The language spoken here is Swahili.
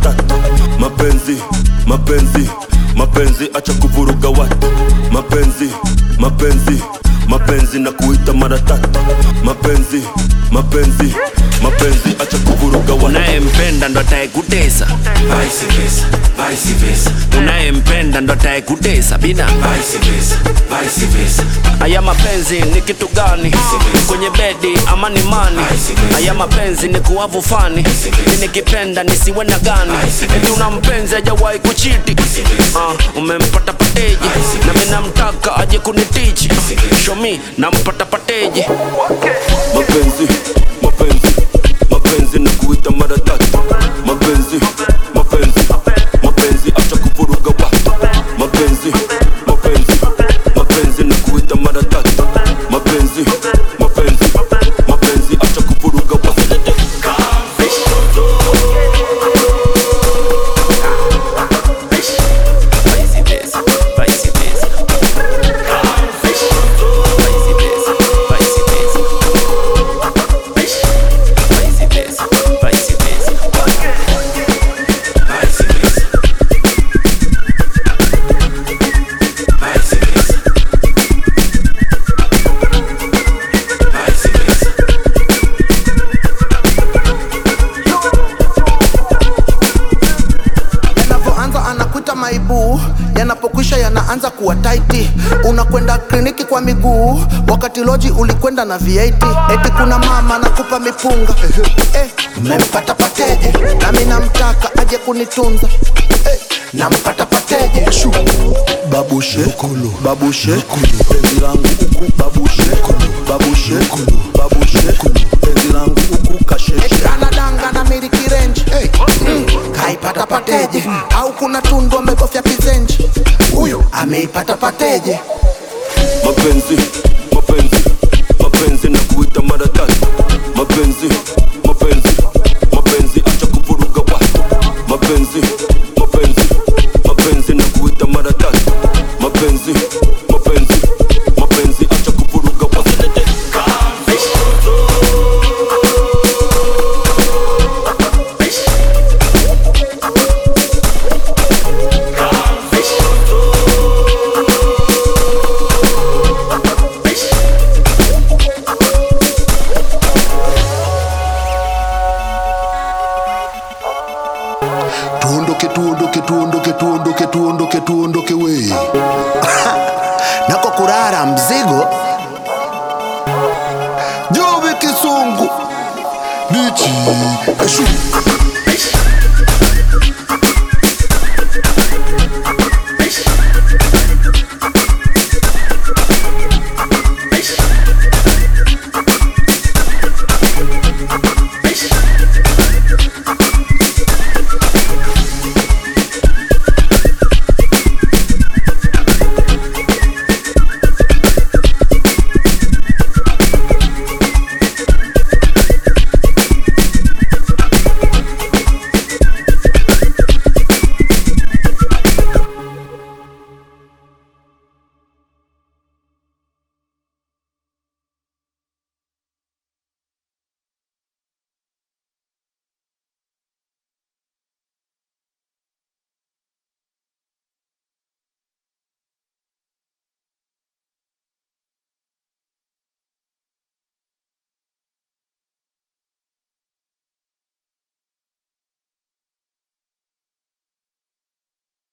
tatu mapenzi mapenzi mapenzi acha kuvuruga watu mapenzi mapenzi mapenzi na kuita mara tatu mapenzi mapenzi mapenzi acha kuvuruga watu unayempenda ndo atayekutesa Vice versa, vice versa, unayempenda ndo atayekutesa bina vice versa, vice versa. haya mapenzi ni kitu gani kwenye bedi ama ni mani haya mapenzi ni kuwavu fani mi nikipenda nisiwe na gani eti una mpenzi ajawahi kuchiti uh, umempata pateji na mi namtaka aje kunitichi shomi nampata pateji mapenzi mapenzi mapenzi na kuita mara tatu mapenzi mapenzi mapenzi acha kuvuruga watu mapenzi mapenzi mapenzi na kuita mara tatu mapenzi mapenzi mapenzi acha kuvuruga watu Vice versa, vice versa. Vice versa, vice versa. Vice versa, vice versa. Vice versa. Vice versa. Vice versa. yanavyoanza anakuita maibu yanapokwisha yanaanza kuwa taiti unakwenda kliniki kwa miguu wakati loji ulikwenda na v8 eti kuna mama nakupa mipunga eh, umempata pateje nami namtaka aje kunitunza eh, nampata pateje Shu. babushe babushe penzi langu huku babushe babushe babushe penzi langu huku kasheshe anadanga na miliki range hey. mm. kaipata pateje au kuna tundu amebofya kizenji huyu ameipata pateje mapenzi mapenzi mapenzi na kuita mara tatu mapenzi mapenzi mapenzi acha kuvuruga watu mapenzi mapenzi mapenzi na kuita mara tatu mapenzi mapenzi mapenzi acha kuvuruga watu tuondoke tuondoke tuondoke tuondoke tuondoke tuondoke we nako kurara mzigo jobe kisungu bichi eshu